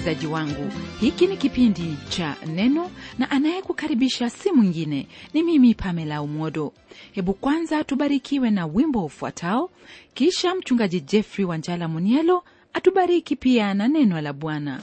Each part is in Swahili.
msikilizaji wangu hiki ni kipindi cha neno na anayekukaribisha si mwingine ni mimi pamela umodo hebu kwanza tubarikiwe na wimbo ufuatao kisha mchungaji jeffrey wanjala munielo atubariki pia na neno la bwana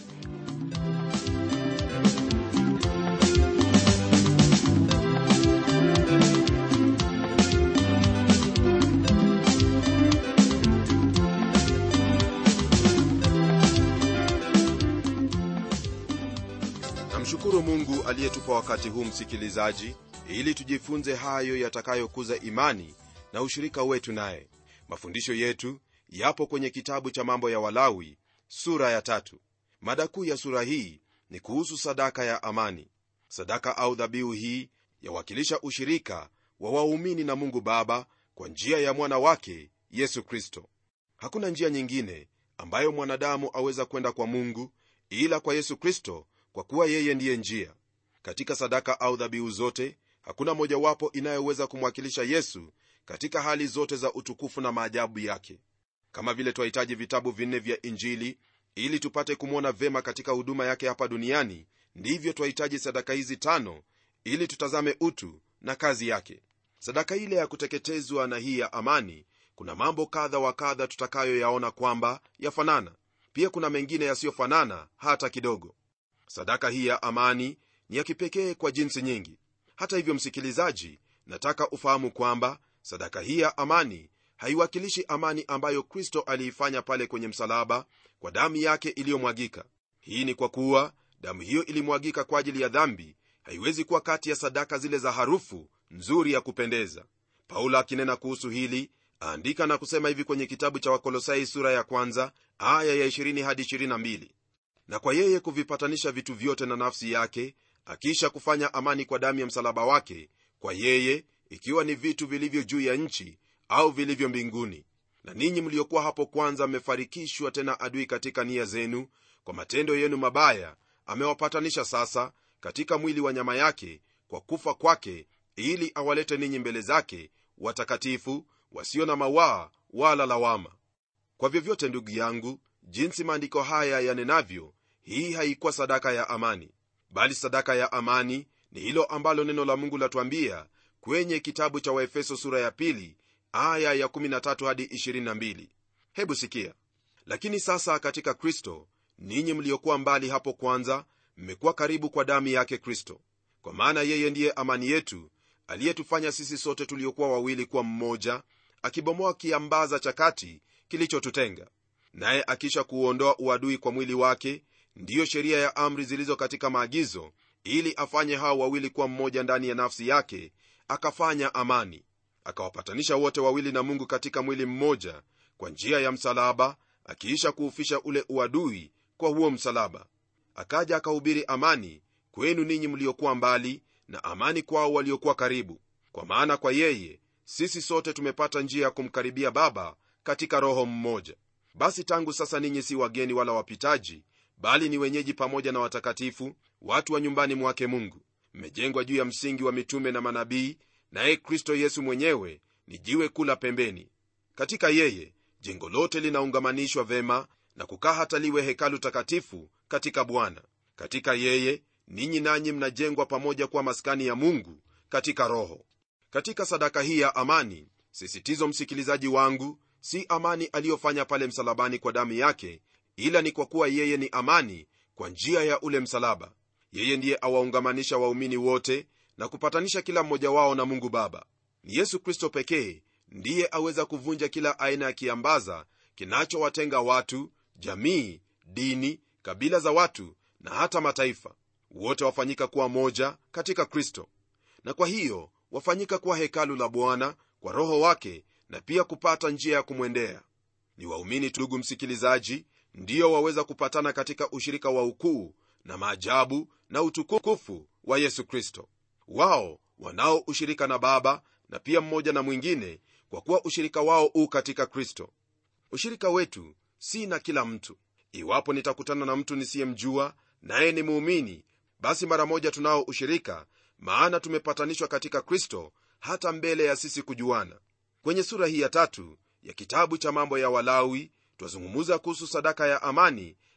namshukuru mungu aliyetupa wakati huu msikilizaji ili tujifunze hayo yatakayokuza imani na ushirika wetu naye mafundisho yetu yapo kwenye kitabu cha mambo ya walawi sura ya tatu mada kuu ya sura hii ni kuhusu sadaka ya amani sadaka au dhabihu hii yawakilisha ushirika wa waumini na mungu baba kwa njia ya mwana wake yesu kristo hakuna njia nyingine ambayo mwanadamu aweza kwenda kwa mungu ila kwa yesu kristo kwa kuwa yeye ndiye njia katika sadaka au dhabihu zote hakuna mojawapo inayoweza kumwakilisha yesu katika hali zote za utukufu na maajabu yake kama vile twahitaji vitabu vinne vya injili ili tupate kumwona vema katika huduma yake hapa duniani ndivyo twahitaji sadaka hizi tano ili tutazame utu na kazi yake sadaka ile ya kuteketezwa na hii ya amani kuna mambo kadha wa kadha tutakayoyaona kwamba yafanana pia kuna mengine yasiyofanana hata kidogo sadaka hii ya amani ni ya kipekee kwa jinsi nyingi hata hivyo msikilizaji nataka ufahamu kwamba sadaka hii ya amani haiwakilishi amani ambayo kristo aliifanya pale kwenye msalaba kwa damu yake iliyomwagika hii ni kwa kuwa damu hiyo ilimwagika kwa ajili ya dhambi haiwezi kuwa kati ya sadaka zile za harufu nzuri ya kupendeza paulo akinena kuhusu hili aandika na kusema hivi kwenye kitabu cha wakolosai sura ya kwanza aya ya 20 hadi 22 na kwa yeye kuvipatanisha vitu vyote na nafsi yake akisha kufanya amani kwa damu ya msalaba wake kwa yeye ikiwa ni vitu vilivyo juu ya nchi au vilivyo mbinguni na ninyi mliokuwa hapo kwanza mmefarikishwa tena adui katika nia zenu kwa matendo yenu mabaya amewapatanisha sasa katika mwili wa nyama yake kwa kufa kwake ili awalete ninyi mbele zake watakatifu wasio na mawaa wala lawama kwa vyovyote ndugu yangu jinsi maandiko haya yanenavyo hii haikuwa sadaka ya amani bali sadaka ya amani ni hilo ambalo neno la mungu latwambia kwenye kitabu cha waefeso sura ya pili aya ya 13 hadi 22 hebu sikia lakini sasa katika kristo ninyi mliokuwa mbali hapo kwanza mmekuwa karibu kwa damu yake kristo kwa maana yeye ndiye amani yetu aliyetufanya sisi sote tuliokuwa wawili kuwa mmoja akibomoa kiambaza cha kati kilichotutenga naye akisha kuuondoa uadui kwa mwili wake ndiyo sheria ya amri zilizo katika maagizo ili afanye hao wawili kuwa mmoja ndani ya nafsi yake akafanya amani akawapatanisha wote wawili na mungu katika mwili mmoja kwa njia ya msalaba akiisha kuufisha ule uadui kwa huo msalaba akaja akahubiri amani kwenu ninyi mliokuwa mbali na amani kwao waliokuwa karibu kwa maana kwa yeye sisi sote tumepata njia ya kumkaribia baba katika roho mmoja basi tangu sasa ninyi si wageni wala wapitaji bali ni wenyeji pamoja na watakatifu watu wa nyumbani mwake mungu mmejengwa juu ya msingi wa mitume na manabii naye kristo yesu mwenyewe ni jiwe kula pembeni katika yeye jengo lote linaungamanishwa vema na kukaa hata liwe hekalu takatifu katika bwana katika yeye ninyi nanyi mnajengwa pamoja kuwa maskani ya mungu katika roho katika sadaka hii ya amani sisitizo msikilizaji wangu si amani aliyofanya pale msalabani kwa damu yake ila ni kwa kuwa yeye ni amani kwa njia ya ule msalaba yeye ndiye awaungamanisha waumini wote na kupatanisha kila mmoja wao na mungu baba ni yesu kristo pekee ndiye aweza kuvunja kila aina ya kiambaza kinachowatenga watu jamii dini kabila za watu na hata mataifa wote wafanyika kuwa moja katika kristo na kwa hiyo wafanyika kuwa hekalu la bwana kwa roho wake na pia kupata njia ya kumwendea ni waumini ndugu msikilizaji ndiyo waweza kupatana katika ushirika wa ukuu na maajabu na utukufu wa yesu kristo wao wanao ushirika na baba na pia mmoja na mwingine kwa kuwa ushirika wao u katika kristo ushirika wetu si na kila mtu iwapo nitakutana na mtu nisiyemjua naye ni muumini basi mara moja tunao ushirika maana tumepatanishwa katika kristo hata mbele ya sisi kujuana kwenye sura hii ya tatu ya kitabu cha mambo ya walawi twazungumuza kuhusu sadaka ya amani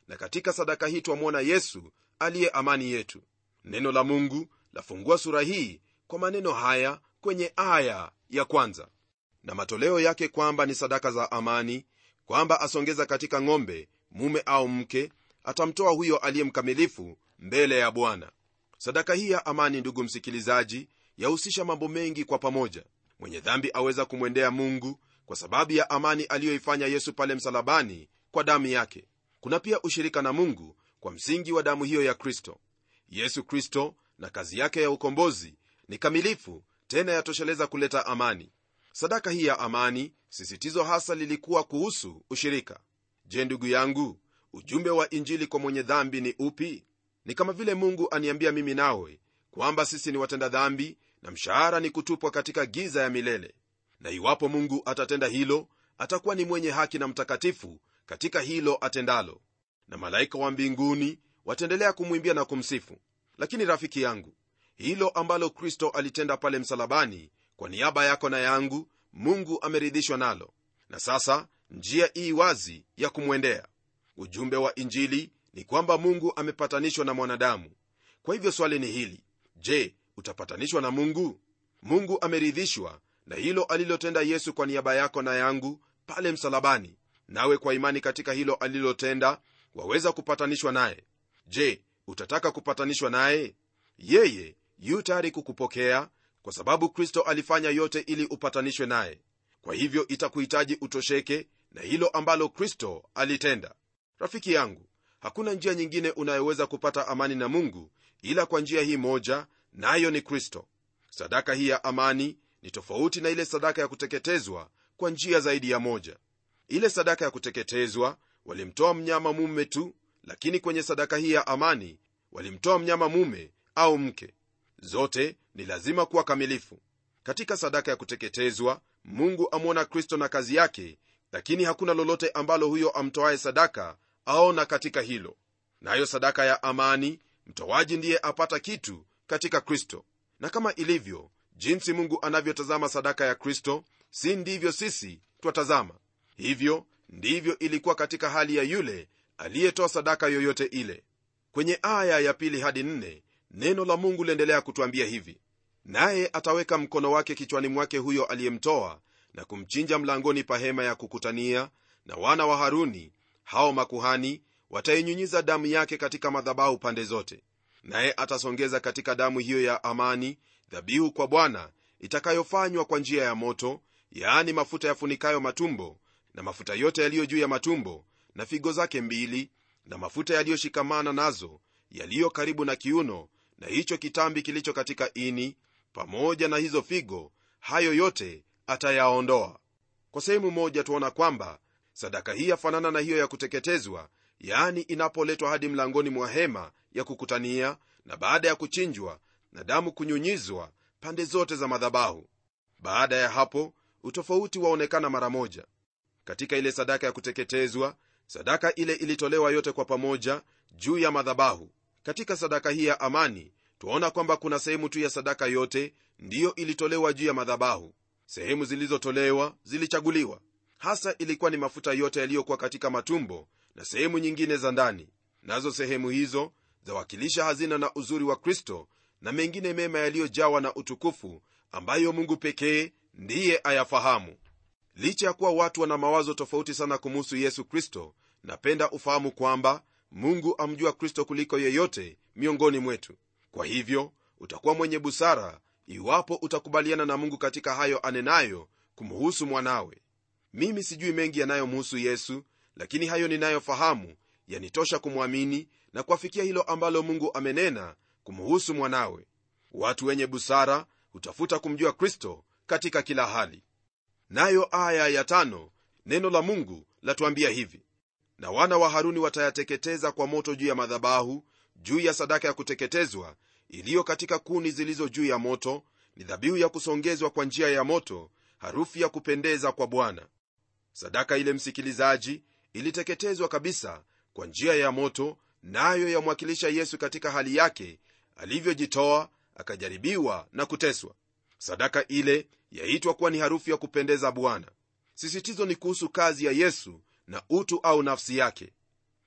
na katika sadaka hii twamwona yesu aliye amani yetu neno la mungu lafungua sura hii kwa maneno haya kwenye aya ya kwanza na matoleo yake kwamba ni sadaka za amani kwamba asongeza katika ng'ombe mume au mke atamtoa huyo aliye mkamilifu mbele ya bwana sadaka hii ya amani ndugu msikilizaji yahusisha mambo mengi kwa pamoja mwenye dhambi aweza kumwendea mungu kwa sababu ya amani aliyoifanya yesu pale msalabani kwa damu yake kuna pia ushirika na mungu kwa msingi wa damu hiyo ya kristo yesu kristo na kazi yake ya ukombozi ni kamilifu tena yatosheleza kuleta amani sadaka hii ya amani sisitizo hasa lilikuwa kuhusu ushirika je ndugu yangu ujumbe wa injili kwa mwenye dhambi ni upi ni kama vile mungu aniambia mimi nawe kwamba sisi ni watenda dhambi na mshahara ni kutupwa katika giza ya milele na iwapo mungu atatenda hilo atakuwa ni mwenye haki na mtakatifu katika hilo atendalo na malaika wa mbinguni wataendelea kumwimbia na kumsifu lakini rafiki yangu hilo ambalo kristo alitenda pale msalabani kwa niaba yako na yangu mungu ameridhishwa nalo na sasa njia ii wazi ya kumwendea ujumbe wa injili ni kwamba mungu amepatanishwa na mwanadamu kwa hivyo swali ni hili je utapatanishwa na mungu mungu ameridhishwa na hilo alilotenda yesu kwa niaba yako na yangu pale msalabani nawe kwa imani katika hilo alilotenda waweza kupatanishwa naye je utataka kupatanishwa naye yeye yu tayari kukupokea kwa sababu kristo alifanya yote ili upatanishwe naye kwa hivyo itakuhitaji utosheke na hilo ambalo kristo alitenda rafiki yangu hakuna njia nyingine unayoweza kupata amani na mungu ila kwa njia hii moja nayo na ni kristo sadaka hii ya amani ni tofauti na ile sadaka ya kuteketezwa kwa njia zaidi ya moja ile sadaka ya kuteketezwa walimtoa mnyama mume tu lakini kwenye sadaka hii ya amani walimtoa mnyama mume au mke zote ni lazima kuwa kamilifu katika sadaka ya kuteketezwa mungu amwona kristo na kazi yake lakini hakuna lolote ambalo huyo amtoaye sadaka aona katika hilo nayo na sadaka ya amani mtoaji ndiye apata kitu katika kristo na kama ilivyo jinsi mungu anavyotazama sadaka ya kristo si ndivyo sisi twatazama hivyo ndivyo ilikuwa katika hali ya yule aliyetoa sadaka yoyote ile kwenye aya ya pili hadi nne neno la mungu liendelea kutwambia hivi naye ataweka mkono wake kichwani mwake huyo aliyemtoa na kumchinja mlangoni pa hema ya kukutania na wana wa haruni hao makuhani watainyunyiza damu yake katika madhabahu pande zote naye atasongeza katika damu hiyo ya amani dhabihu kwa bwana itakayofanywa kwa njia ya moto yaani mafuta yafunikayo matumbo na mafuta yote yaliyo juu ya matumbo na figo zake mbili na mafuta yaliyoshikamana nazo yaliyo karibu na kiuno na hicho kitambi kilicho katika ini pamoja na hizo figo hayo yote atayaondoa kwa sehemu moja tuona kwamba sadaka hii yafanana na hiyo ya kuteketezwa yaani inapoletwa hadi mlangoni mwa hema ya kukutania na baada ya kuchinjwa na damu kunyunyizwa pande zote za madhabahu baada ya hapo utofauti waonekana mara moja katika ile sadaka ya kuteketezwa sadaka ile ilitolewa yote kwa pamoja juu ya madhabahu katika sadaka hii ya amani twaona kwamba kuna sehemu tu ya sadaka yote ndiyo ilitolewa juu ya madhabahu sehemu zilizotolewa zilichaguliwa hasa ilikuwa ni mafuta yote yaliyokuwa katika matumbo na sehemu nyingine za ndani nazo sehemu hizo zawakilisha hazina na uzuri wa kristo na mengine mema yaliyojawa na utukufu ambayo mungu pekee ndiye ayafahamu licha ya kuwa watu wana mawazo tofauti sana kumuhusu yesu kristo napenda ufahamu kwamba mungu amjua kristo kuliko yeyote miongoni mwetu kwa hivyo utakuwa mwenye busara iwapo utakubaliana na mungu katika hayo anenayo kumuhusu mwanawe mimi sijui mengi yanayomhusu yesu lakini hayo ninayofahamu yanitosha kumwamini na kuafikia hilo ambalo mungu amenena kumuhusu mwanawe watu wenye busara hutafuta kumjua kristo katika kila hali nayo aya ya tano neno la mungu latuambia hivi na wana wa haruni watayateketeza kwa moto juu ya madhabahu juu ya sadaka ya kuteketezwa iliyo katika kuni zilizo juu ya moto ni dhabihu ya kusongezwa kwa njia ya moto harufu ya kupendeza kwa bwana sadaka ile msikilizaji iliteketezwa kabisa kwa njia ya moto nayo yamwakilisha yesu katika hali yake alivyojitoa akajaribiwa na kuteswa sadaka ile yaitwa kuwa ni harufu ya kupendeza bwana sisitizo ni kuhusu kazi ya yesu na utu au nafsi yake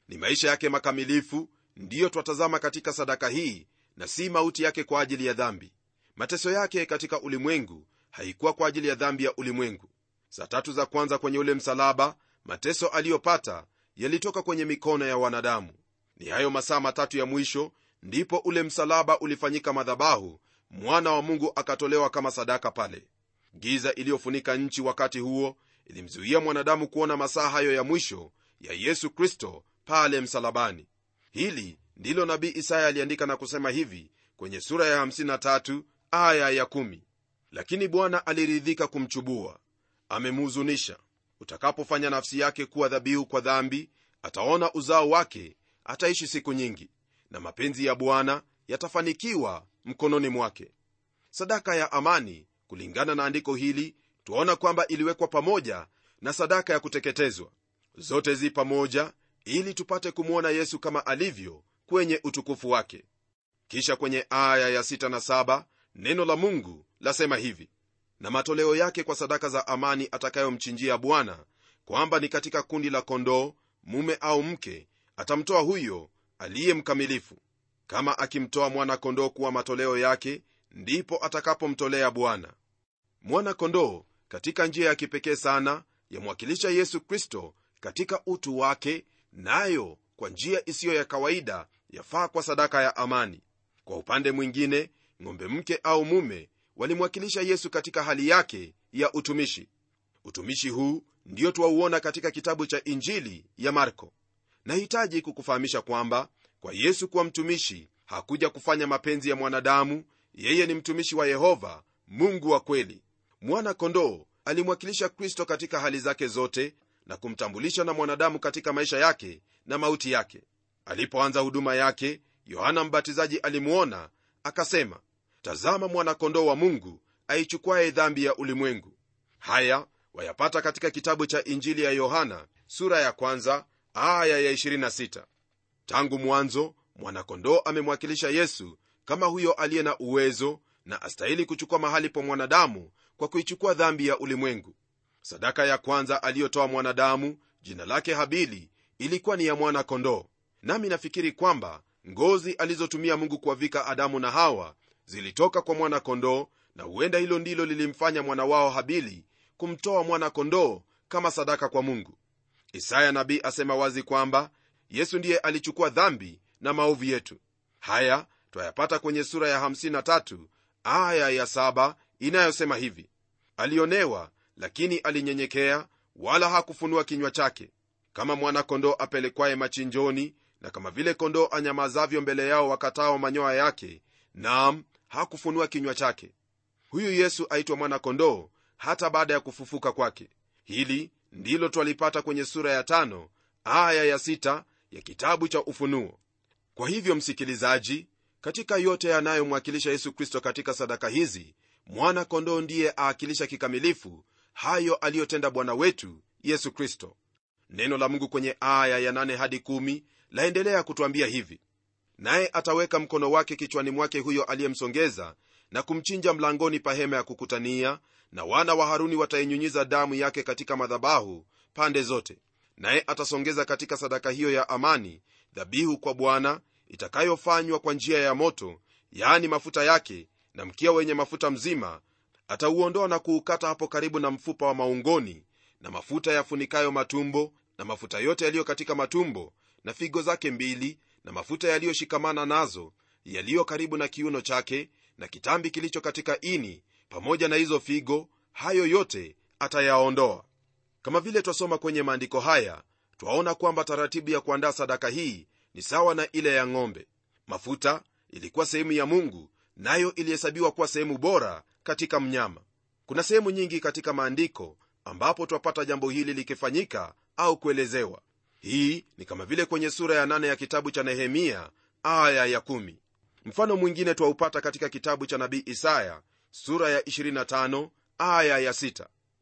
ni maisha yake makamilifu ndiyo twatazama katika sadaka hii na si mauti yake kwa ajili ya dhambi mateso yake katika ulimwengu haikuwa kwa ajili ya dhambi ya ulimwengu saa tatu za kwanza kwenye ule msalaba mateso aliyopata yalitoka kwenye mikono ya wanadamu ni hayo masaa matatu ya mwisho ndipo ule msalaba ulifanyika madhabahu mwana wa mungu akatolewa kama sadaka pale giza iliyofunika nchi wakati huo ilimzuia mwanadamu kuona masaa hayo ya mwisho ya yesu kristo pale msalabani hili ndilo nabii isaya aliandika na kusema hivi kwenye sura ya 53 aya ya 1 lakini bwana aliridhika kumchubua amemhuzunisha utakapofanya nafsi yake kuwa dhabihu kwa dhambi ataona uzao wake ataishi siku nyingi na mapenzi ya bwana yatafanikiwa mkononi mwake sadaka ya amani kulingana na andiko hili twaona kwamba iliwekwa pamoja na sadaka ya kuteketezwa zote zi pamoja ili tupate kumwona yesu kama alivyo kwenye utukufu wake kisha kwenye aya ya 6 na 7 neno la mungu lasema hivi na matoleo yake kwa sadaka za amani atakayomchinjia bwana kwamba ni katika kundi la kondoo mume au mke atamtoa huyo aliye mkamilifu kama akimtoa mwana-kondoo kuwa matoleo yake ndipo atakapomtolea bwana mwana-kondoo katika njia ya kipekee sana yamwakilisha yesu kristo katika utu wake nayo kwa njia isiyo ya kawaida yafaa kwa sadaka ya amani kwa upande mwingine ng'ombe mke au mume walimwakilisha yesu katika hali yake ya utumishi utumishi huu ndio twauona katika kitabu cha injili ya marko nahitaji kukufahamisha kwamba kwa yesu kuwa mtumishi hakuja kufanya mapenzi ya mwanadamu yeye ni mtumishi wa yehova mungu wa kweli mwana kondoo alimwakilisha kristo katika hali zake zote na kumtambulisha na mwanadamu katika maisha yake na mauti yake alipoanza huduma yake yohana mbatizaji alimwona akasema tazama mwana-kondoo wa mungu aichukuaye dhambi ya ulimwengu haya wayapata katika kitabu cha injili ya yohana sura ya kwanza aya ya 26 tangu mwanzo mwana-kondoo amemwakilisha yesu kama huyo aliye na uwezo na astahili kuchukua mahali pa mwanadamu kwa kuichukua dhambi ya ulimwengu sadaka ya kwanza aliyotoa mwanadamu jina lake habili ilikuwa ni ya mwana-kondoo nami nafikiri kwamba ngozi alizotumia mungu kuwavika adamu na hawa zilitoka kwa mwana-kondoo na huenda hilo ndilo lilimfanya mwana wao habili kumtoa mwana-kondoo kama sadaka kwa mungu isaya nabii asema wazi kwamba yesu ndiye alichukua dhambi na maovu yetu haya twayapata kwenye sura ya 53 aya ya 7 inayosema hivi alionewa lakini alinyenyekea wala hakufunua kinywa chake kama mwana-kondoo apelekwaye machinjoni na kama vile kondoo anyamazavyo mbele yao wakatao manyoya yake nam hakufunua kinywa chake huyu yesu aitwa mwana-kondoo hata baada ya kufufuka kwake hili ndilo twalipata kwenye sura ya tano aya ya sita ya kitabu cha ufunuo kwa hivyo msikilizaji katika yote yanayomwakilisha yesu kristo katika sadaka hizi mwana-kondoo ndiye aakilisha kikamilifu hayo aliyotenda bwana wetu yesu kristo neno la mungu kwenye aya ya 8 hadi 1 laendelea kutwambia hivi naye ataweka mkono wake kichwani mwake huyo aliyemsongeza na kumchinja mlangoni pa hema ya kukutania na wana wa haruni watainyunyiza damu yake katika madhabahu pande zote naye atasongeza katika sadaka hiyo ya amani dhabihu kwa bwana itakayofanywa kwa njia ya moto yaani mafuta yake na mkia wenye mafuta mzima atauondoa na kuukata hapo karibu na mfupa wa maungoni na mafuta yafunikayo matumbo na mafuta yote yaliyo katika matumbo na figo zake mbili na mafuta yaliyoshikamana nazo yaliyo karibu na kiuno chake na kitambi kilicho katika ini pamoja na hizo figo hayo yote atayaondoa kama vile twasoma kwenye maandiko haya twaona kwamba taratibu ya kuandaa sadaka hii ni sawa na ile ya ng'ombe mafuta ilikuwa sehemu ya mungu nayo ilihesabiwa kuwa sehemu bora katika mnyama kuna sehemu nyingi katika maandiko ambapo twapata jambo hili likifanyika au kuelezewa hii ni kama vile kwenye sura ya 8 ya kitabu cha nehemia aya ya 1 mfano mwingine twaupata katika kitabu cha nabii isaya sura ya 25 aya ya 6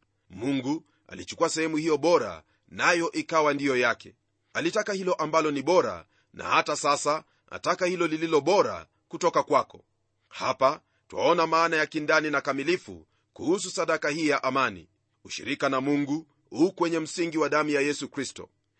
mungu alichukua sehemu hiyo bora nayo ikawa ndiyo yake alitaka hilo ambalo ni bora na hata sasa ataka hilo lililo bora kutoka kwako hapa twaona maana ya kindani na kamilifu kuhusu sadaka hii ya amani ushirika na mungu huu kwenye msingi wa damu ya yesu kristo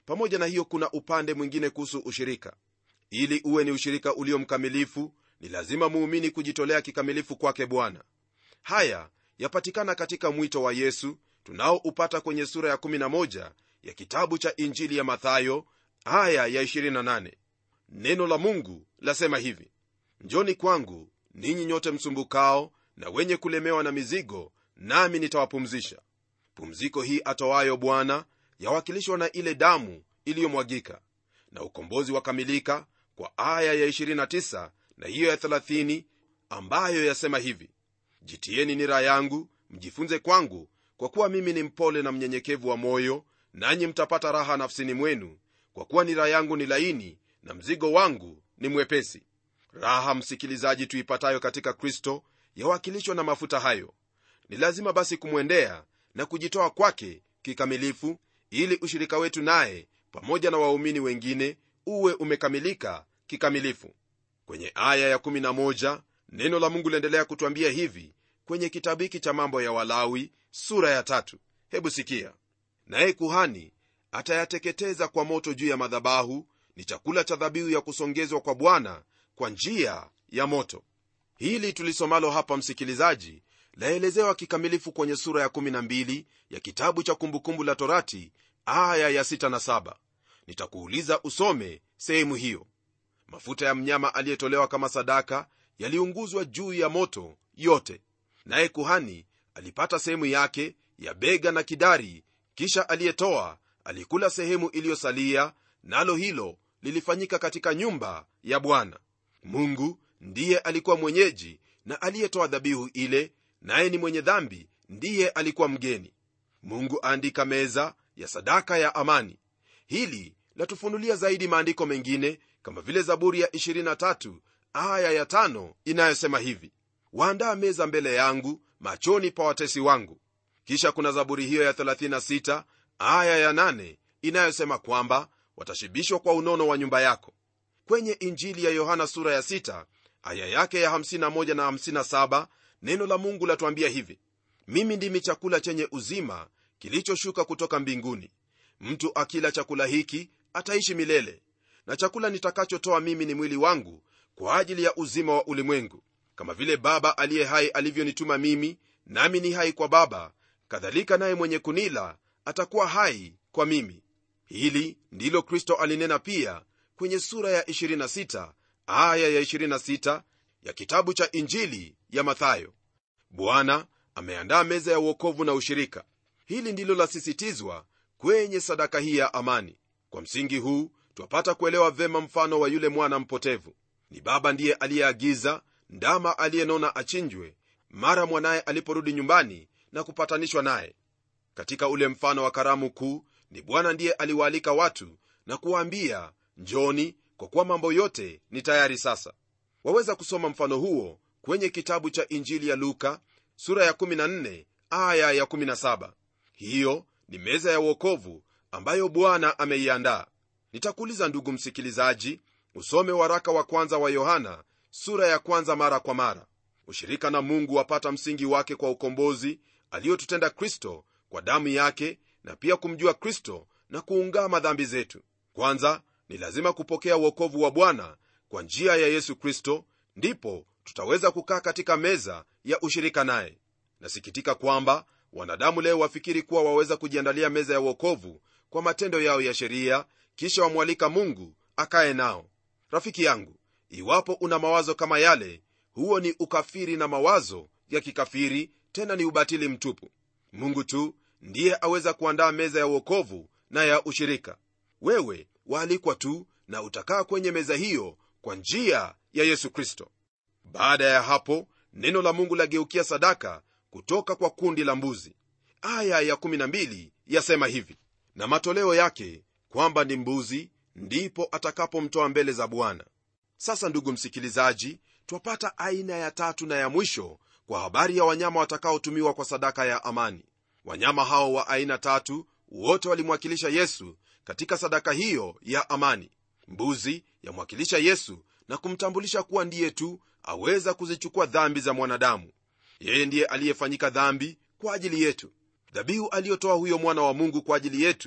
pamoja na hiyo kuna upande mwingine kuhusu ushirika ili uwe ni ushirika ulio mkamilifu ni lazima muumini kujitolea kikamilifu kwake bwana haya yapatikana katika mwito wa yesu tunaoupata kwenye sura ya 11 ya kitabu cha injili ya mathayo aya ya 28 neno la mungu lasema hivi njoni kwangu ninyi nyote msumbukao na wenye kulemewa na mizigo nami nitawapumzisha pumziko hii atoayo bwana yawakilishwa na ile damu iliyomwagika na ukombozi wakamilika kwa aya ya 29 na hiyo ya 30 ambayo yasema hivi jitieni nira yangu mjifunze kwangu kwa kuwa mimi ni mpole na mnyenyekevu wa moyo nanyi mtapata raha nafsini mwenu kwa kuwa nira yangu ni laini na mzigo wangu ni mwepesi raha msikilizaji tuipatayo katika kristo yawakilishwa na mafuta hayo ni lazima basi kumwendea na kujitoa kwake kikamilifu ili ushirika wetu naye pamoja na waumini wengine uwe umekamilika kikamilifu kwenye aya ya11 neno la mungu liendelea kutwambia hivi kwenye kitabu hiki cha mambo ya walawi sura ya tatu hebu sikia naye kuhani atayateketeza kwa moto juu ya madhabahu ni chakula cha dhabihu ya kusongezwa kwa bwana kwa njia ya moto hili tulisomalo hapa msikilizaji laelezewa kikamilifu kwenye sura ya 12 ya kitabu cha kumbukumbu la torati aya ya 6 na 7 nitakuuliza usome sehemu hiyo mafuta ya mnyama aliyetolewa kama sadaka yaliunguzwa juu ya moto yote naye kuhani alipata sehemu yake ya bega na kidari kisha aliyetoa alikula sehemu iliyosalia nalo hilo lilifanyika katika nyumba ya bwana mungu ndiye alikuwa mwenyeji na aliyetoa dhabihu ile naye ni mwenye dhambi ndiye alikuwa mgeni mungu aandika meza ya sadaka ya amani hili latufunulia zaidi maandiko mengine kama vile zaburi ya 23 aya ya 5 inayosema hivi waandaa meza mbele yangu machoni pa watesi wangu kisha kuna zaburi hiyo ya 36 aya ya 8 inayosema kwamba watashibishwa kwa unono wa nyumba yako kwenye injili ya yohana sura ya 6 aya yake ya 51 na 57 neno la mungu latuambia hivi mimi ndimi chakula chenye uzima kilichoshuka kutoka mbinguni mtu akila chakula hiki ataishi milele na chakula nitakachotoa mimi ni mwili wangu kwa ajili ya uzima wa ulimwengu kama vile baba aliye hai alivyonituma mimi nami ni hai kwa baba kadhalika naye mwenye kunila atakuwa hai kwa mimi hili ndilo kristo alinena pia kwenye sura ya 26 aya ya 26 ya kitabu cha injili ya mathayo bwana ameandaa meza ya uokovu na ushirika hili ndilo lasisitizwa kwenye sadaka hii ya amani kwa msingi huu twapata kuelewa vema mfano wa yule mwana mpotevu ni baba ndiye aliyeagiza ndama aliyenona achinjwe mara mwanaye aliporudi nyumbani na kupatanishwa naye katika ule mfano wa karamu kuu ni bwana ndiye aliwaalika watu na kuwaambia njoni kwa kuwa mambo yote ni tayari sasa waweza kusoma mfano huo kwenye kitabu cha injili ya luka sura ya 14 aya ya 17 hiyo ni meza ya uokovu ambayo bwana ameiandaa nitakuuliza ndugu msikilizaji usome waraka wa kwanza wa yohana sura ya kwanza mara kwa mara ushirika na mungu wapata msingi wake kwa ukombozi aliyotutenda kristo kwa damu yake na pia kumjua kristo na kuungama dhambi zetu kwanza ni lazima kupokea uokovu wa bwana kwa njia ya yesu kristo ndipo tutaweza kukaa katika meza ya ushirika naye nasikitika kwamba wanadamu leo wafikiri kuwa waweza kujiandalia meza ya uokovu kwa matendo yao ya sheria kisha wamwalika mungu akaye nao rafiki yangu iwapo una mawazo kama yale huo ni ukafiri na mawazo ya kikafiri tena ni ubatili mtupu mungu tu ndiye aweza kuandaa meza ya uokovu na ya ushirika wewe waalikwa tu na utakaa kwenye meza hiyo kwa njia ya yesu kristo baada ya hapo neno la mungu lageukia sadaka kutoka kwa kundi la mbuzi aya ya 12 yasema hivi na matoleo yake kwamba ni mbuzi ndipo atakapomtoa mbele za bwana sasa ndugu msikilizaji twapata aina ya tatu na ya mwisho kwa habari ya wanyama watakaotumiwa kwa sadaka ya amani wanyama hao wa aina tatu wote walimwakilisha yesu katika sadaka hiyo ya amani mbuzi yamwakilisha yesu na kumtambulisha kuwa ndiye tu aweza kuzichukua dhambi za mwanadamu yeye ndiye aliyefanyika dhambi kwa ajili yetu dhabihu aliyotoa huyo mwana wa mungu kwa ajili yetu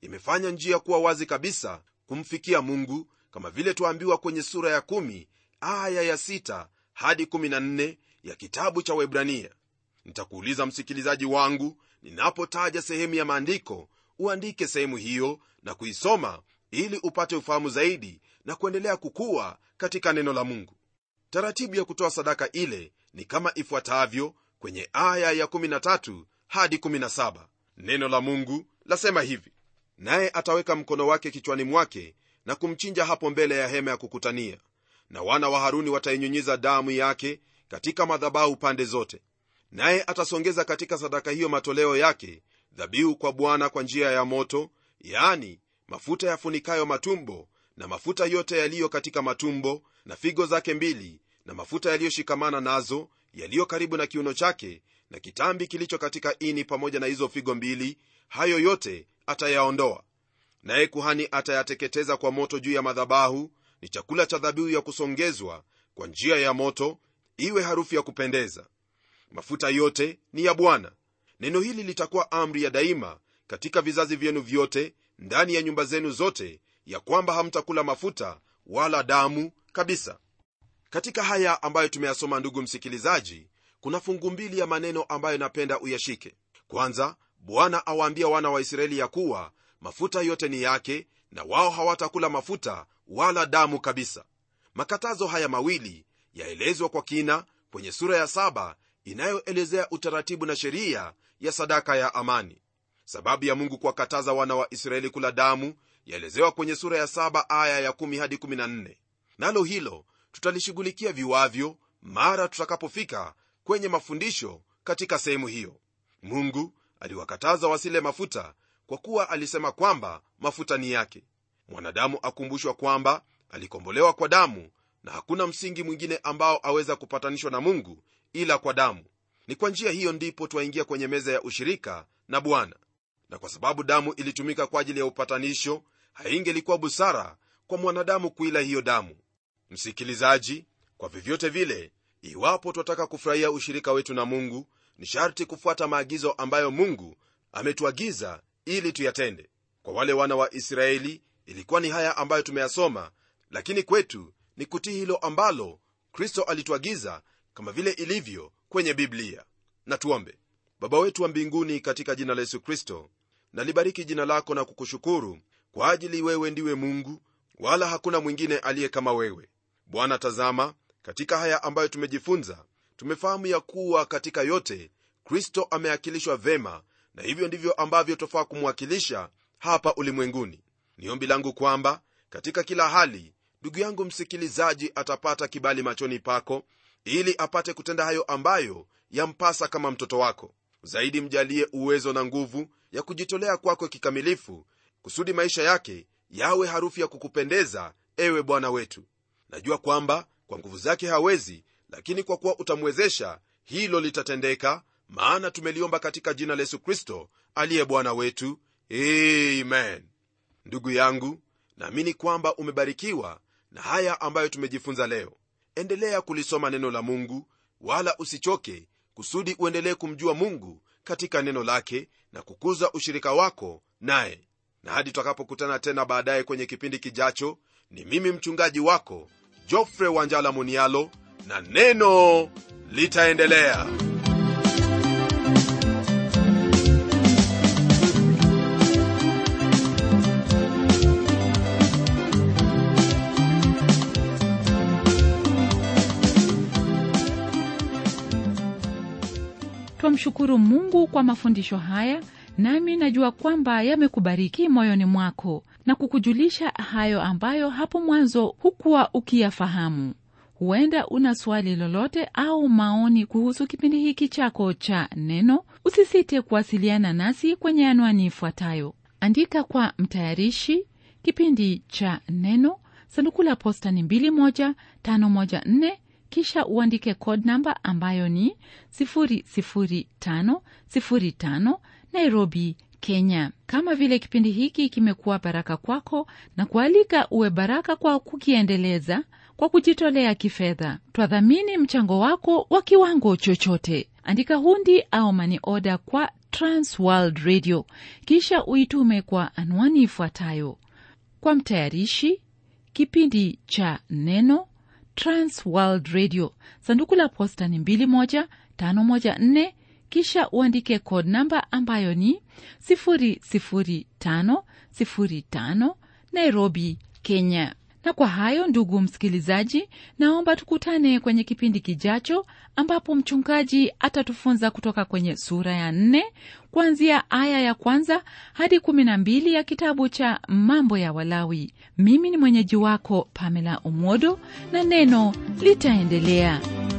imefanya njia kuwa wazi kabisa kumfikia mungu kama vile twaambiwa kwenye sura ya 1 aya ya 6 hadi 14 ya kitabu cha webrania nitakuuliza msikilizaji wangu ninapotaja sehemu ya maandiko uandike sehemu hiyo na kuisoma ili upate ufahamu zaidi na kuendelea kukua katika neno la mungu taratibu ya kutoa sadaka ile ni kama ifuatavyo kwenye aya ya 13 hadi 17 neno la mungu lasema hivi naye ataweka mkono wake kichwani mwake na kumchinja hapo mbele ya hema ya kukutania na wana wa haruni watainyunyiza damu yake katika madhabahu pande zote naye atasongeza katika sadaka hiyo matoleo yake dhabihu kwa bwana kwa njia ya moto yaani mafuta yafunikayo matumbo na mafuta yote yaliyo katika matumbo na figo zake mbili na mafuta yaliyoshikamana nazo yaliyo karibu na kiuno chake na kitambi kilicho katika ini pamoja na hizo figo mbili hayo yote atayaondoa naye kuhani atayateketeza kwa moto juu ya madhabahu ni chakula cha dhabihu ya kusongezwa kwa njia ya moto iwe harufu ya kupendeza mafuta yote ni ya bwana neno hili litakuwa amri ya daima katika vizazi vyenu vyote ndani ya nyumba zenu zote ya kwamba hamtakula mafuta wala damu kabisa katika haya ambayo tumeyasoma ndugu msikilizaji kuna fungu mbili ya maneno ambayo napenda uyashike kwanza bwana awaambia wana wa israeli ya kuwa mafuta yote ni yake na wao hawatakula mafuta wala damu kabisa makatazo haya mawili yaelezwa kwa kina kwenye sura ya saba inayoelezea utaratibu na sheria ya sadaka ya amani sababu ya mungu kuwakataza wana wa israeli kula damu yaelezewa kwenye sura ya saba aya ya 1 hadi 14 nalo hilo tutalishughulikia viwavyo mara tutakapofika kwenye mafundisho katika sehemu hiyo mungu aliwakataza wasile mafuta kwa kuwa alisema kwamba mafuta ni yake mwanadamu akumbushwa kwamba alikombolewa kwa damu na hakuna msingi mwingine ambao aweza kupatanishwa na mungu ila kwa damu ni kwa njia hiyo ndipo twaingia kwenye meza ya ushirika na bwana na kwa sababu damu ilitumika kwa ajili ya upatanisho haingelikuwa busara kwa mwanadamu kuila hiyo damu msikilizaji kwa vyovyote vile iwapo twataka kufurahia ushirika wetu na mungu ni sharti kufuata maagizo ambayo mungu ametuagiza ili tuyatende kwa wale wana wa israeli ilikuwa ni haya ambayo tumeyasoma lakini kwetu ni kutii hilo ambalo kristo alituagiza kama vile ilivyo kwenye biblia na tuombe baba wetu wa mbinguni katika jina la yesu kristo nalibariki jina lako na kukushukuru kwa ajili wewe ndiwe mungu wala hakuna mwingine aliye kama wewe bwana tazama katika haya ambayo tumejifunza tumefahamu ya kuwa katika yote kristo ameakilishwa vema na hivyo ndivyo ambavyo tofaa kumwakilisha hapa ulimwenguni ni ombi langu kwamba katika kila hali ndugu yangu msikilizaji atapata kibali machoni pako ili apate kutenda hayo ambayo yampasa kama mtoto wako zaidi mjalie uwezo na nguvu ya kujitolea kwako kikamilifu kusudi maisha yake yawe harufu ya kukupendeza ewe bwana wetu najua kwamba kwa nguvu zake hawezi lakini kwa kuwa utamwezesha hilo litatendeka maana tumeliomba katika jina la yesu kristo aliye bwana wetu amen ndugu yangu naamini kwamba umebarikiwa na haya ambayo tumejifunza leo endelea kulisoma neno la mungu wala usichoke kusudi uendelee kumjua mungu katika neno lake na kukuza ushirika wako naye na hadi tutakapokutana tena baadaye kwenye kipindi kijacho ni mimi mchungaji wako jofre wanjala munialo na neno litaendelea twamshukuru mungu kwa mafundisho haya nami najua kwamba yamekubariki moyoni mwako na kukujulisha hayo ambayo hapo mwanzo hukuwa ukiyafahamu huenda una swali lolote au maoni kuhusu kipindi hiki chako cha neno usisite kuwasiliana nasi kwenye anwani ifuatayo andika kwa mtayarishi kipindi cha neno sanduku la posta ni 21514 kisha uandike code namba ambayo ni 00505 nairobi kenya kama vile kipindi hiki kimekuwa baraka kwako na kualika uwe baraka kwa kukiendeleza kwa kujitolea kifedha twadhamini mchango wako wa kiwango chochote andika hundi au mani oda kwa transworld radio kisha uitume kwa anwani ifuatayo kwa mtayarishi kipindi cha neno transworld radio sanduku la posta ni 21514 kisha uandike code namba ambayo ni 00505 nairobi kenya na kwa hayo ndugu msikilizaji naomba tukutane kwenye kipindi kijacho ambapo mchungaji atatufunza kutoka kwenye sura ya nne kuanzia aya ya kwanza hadi kumi na mbili ya kitabu cha mambo ya walawi mimi ni mwenyeji wako pamela umodo na neno litaendelea